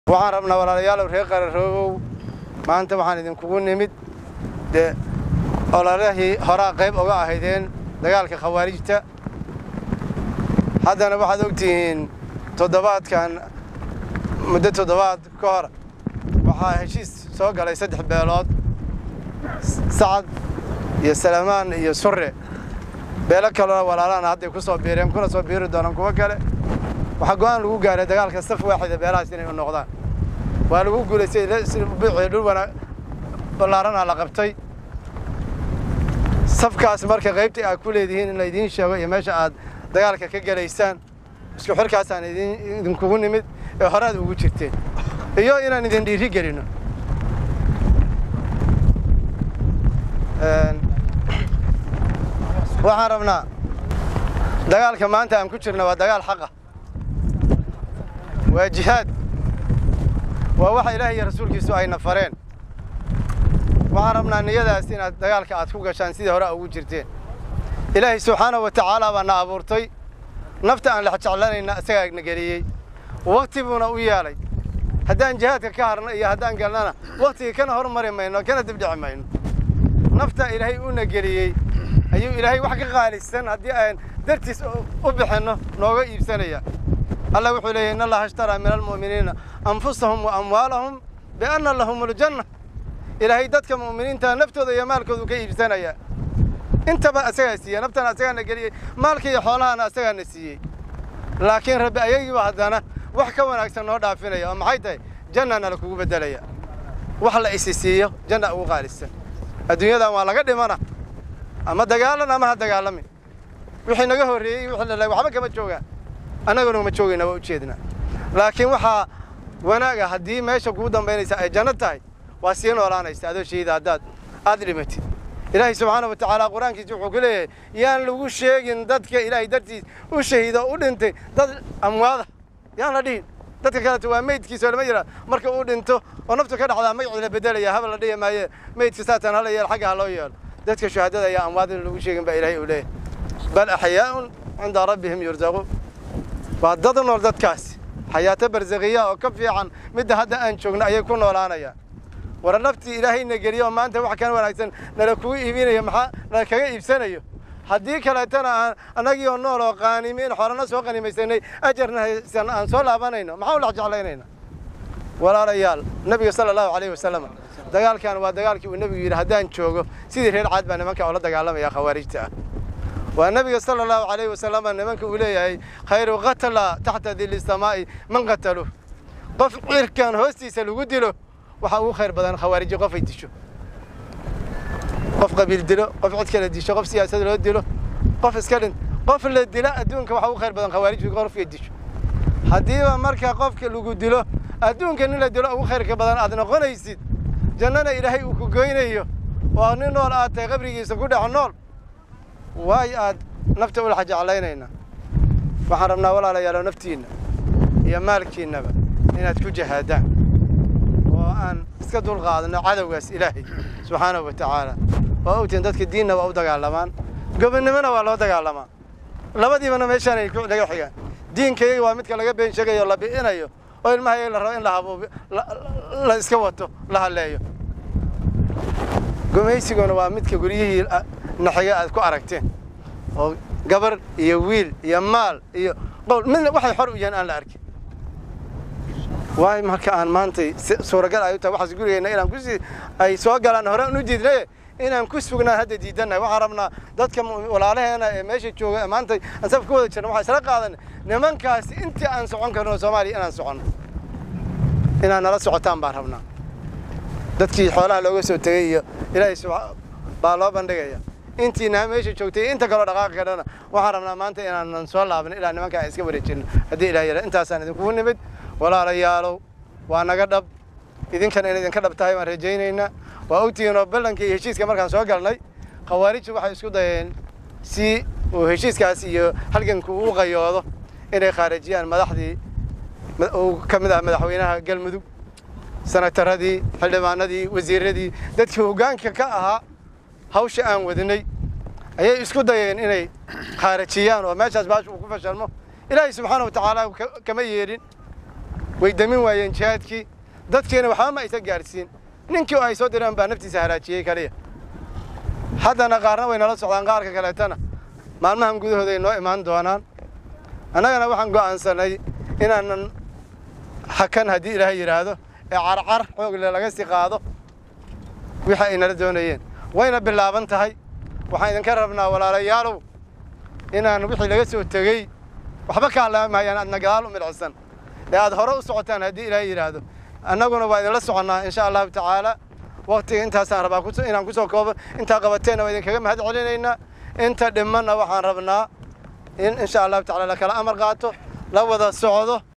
waxaan rabnaa walaalayaalow reer qararoogow maanta waxaan idinkugu nimid dee ololahii horaa qayb oga ahaydeen dagaalka khawaarijta haddana waxaad ogtihiin toddobaadkan muddo toddobaad ka hor waxaa heshiis soo galay saddex beelood sacad iyo salamaan iyo surre beelo kalena walaalahana hadday ku soo biireen kuna soo biiri doonaan kuwo kale waxaa go'aan lagu gaaray dagaalka saf waaxida beelahaas inay u noqdaan waa lagu guulaystay buuxii dhul wana ballaarana la qabtay safkaas marka qaybta aad ku leedihiin in laydiin sheego iyo meesha aad dagaalka ka gelaysaan isku xirkaasaan idinkugu nimid ee horaad ugu jirteen iyo inaan idin dhiiri gelino waxaan rabnaa dagaalka maanta aan ku jirna waa dagaal xaqa waa jihaad waa waxa ilaah iyo rasuulkiisu ayna fareen waxaan rabnaa niyadaas inaad dagaalka aad ku gashaan sidii hore ugu jirteen ilaahay subxaanahu wa tacaala baa na abuurtay nafta aan lexjeclanayna isagaa na geliyey wakti buuna u yeelay haddaan jihaadka ka harno iyo haddaan galnana waktigii kana hormari mayno kana dibdhici mayno nafta ilaahay uuna geliyey ayuu ilaahay wax ka qaalisan haddii aan dartiis u bixinno nooga iibsanaya allah wuxuu leeyahy in allaha ishtaraa min almu'miniina anfusahum wa amwaalahum bianna lahum aljanna ilaahay dadka mu'miniinta naftooda iyo maalkoodu ka iibsanaya intaba asagaa siiyey naftana asagaana geliyey maalka iyo xoolahana asagaana siiyey laakiin rabbi ayagiiba haddana wax ka wanaagsan noo dhaafinaya oo maxay tahay jannana la kugu beddelaya wax la isi siiyo janna ugu qaalisan adduunyadan waa laga dhimana ama dagaalan ama ha dagaalamin wixii naga horreeyey wixii la waxba kama joogaan annaguna uma joogayna waa ujeednaa laakiin waxaa wanaaga haddii meesha kugu dambaynaysa ay janno tahay waa sii noolaanaysa adoo shahiida haddaad aad dhimatid ilaahay subxaana wa tacaala qur-aankiisa wuxuu ku leeyahay yaan lagu sheegin dadka ilaahay dartiis u shahiida u dhintay dad amwaada yaan la dhihin dadka kaleto waa meydkiisa lama yidhaa marka uu dhinto oo naftu ka dhacdaa magacii la bedelaya haba la dhihi maaye meydka saataan hala yeelo xagga ha loo yeelo dadka shuhadada ayaa amwaad in lagu sheegin baa ilaahay uu leeyahay bal axyaa'un cinda rabbihim yurzaquun waa dad nool dadkaasi xayaato barsakiya oo ka fiican midda hadda aan joogno ayay ku noolaanayaan war naftii ilaahayna geliyo oo maanta wax kan wanaagsan nala kugu iibinayo maxaa nala kaga iibsanayo haddii kaleetana aan annagii oo nool oo qaanimiin xorana soo qanimaysanay ajarna haysan aan soo laabanayno maxaa u dhex jeclaynayna walaalayaal nabiga sala allahu calayhi wasalam dagaalkan waa dagaalkii uu nebigu yidhi haddaan joogo sidii reer caad baa nimanka oo la dagaalamaya khawaarijta ah waa nabiga sala allahu calayhi wasalam nimanka uu leeyahay khayru qatala taxta dili samaa'i man qataluh qof cirkan hoostiisa lagu dilo waxaa ugu khayr badan khawaariji qof ay disho qof qabiil dilo qof cid kale disho qof siyaasad loo dilo qof iska dhint qof la dila adduunka waxaa ugu khayr badan khawaariji qofkay disho haddiiba marka qofka lagu dilo adduunka nin la dilo ugu khayrka badan aad noqonaysid jannana ilaahay uu ku goynayo oo nin nool aad tahay qabrigiisa ku dhex nool waay aad nafta ulaxa jeclaynayna waxaan rabnaa walaalayaalo naftiinna iyo maalkiinnaba inaad ku jahaadaan oo aan iska dulqaadno cadowgaas ilaahay subxaanahu wa tacaala waa ogtiin dadka diinna waa u dagaalamaan gobonnimona waa loo dagaalamaa labadiibana meeshaanay laga xigaan diinkayaga waa midka laga been sheegayo la bi'inayo oo ilmahayaga la rabo in la habuubi la iska wato la halleeyo gumaysiguna waa midka guryihii naxiga aad ku aragteen oo gabar iyo wiil iyo maal iyo qowl midna waxay xor u yihiin aan la arkin waay marka aan maantay suuragal ay u tahay waxaas gurigeenna inaan kusii ay soo galaan hore aan u diidnaye inaan ku sugnaan hadda diidannahay waxaan rabnaa dadka walaalaheena ee meesha jooga maanta aan saf ka wada jirna waxaan isla qaadanay nimankaasi intii aan socon karno soomaaliya inaan soconno inaan nala socotaan baan rabnaa dadkii xoolaha looga soo tegey iyo ilaahay baa loo bandhigaya intiina meesha joogtay inta kaloo dhaqaaqi karana waxaan rabnaa maanta inaanan soo laaban ilaa nimanka aan iska wareejinno haddii ilaah yara intaasaan idinkugu nimid walaalayaalow waa naga dhab idinkana in idinka dhab tahay baan rajaynaynaa waa ogtihiin oo ballankii iyo heshiiska markaan soo galnay khawaarijtu waxay isku dayeen si uu heshiiskaas iyo halganku uu qayoodo inay khaarijiyaan madaxdii uu ka mid ah madaxweynaha galmudug sanataradii xildhibaanadii wasiiradii dadkii hoggaanka ka ahaa hawsha aan wadinay ayay isku dayeen inay khaarajiyaan oo meeshaas baasha uu ku fashalmo ilaahay subxaana wa tacaala kama yeedhin way damin waayeen jihaadkii dadkiina waxba ma aysa gaadhsiin ninkii oo ay soo direen baa naftiisa halaajiyey kaliya haddana qaarna way nala socdaan qaarka kaleetana maalmahan gudahooda ay noo imaan doonaan annagana waxaan go'aansanay inaanan hakan haddii ilaahay yidhaahdo ee carcar xoogle laga sii qaado wixii ay nala doonayeen wayna bilaaban tahay waxaan idinka rabnaa walaalayaalow inaan wixii laga soo tegey waxba ka hadlaamaayaan aadna gadaal u midhcisan ee aad hore u socotaan haddii ilaahay yidhaahdo annaguna waa idinla soconnaa insha allahu tacaala waktiga intaasaan rabaa inaan ku soo koobo intaa qabateenna waa idinkaga mahad celinaynaa inta dhimanna waxaan rabnaa in insha allahu tacala la kala amar qaato la wada socdo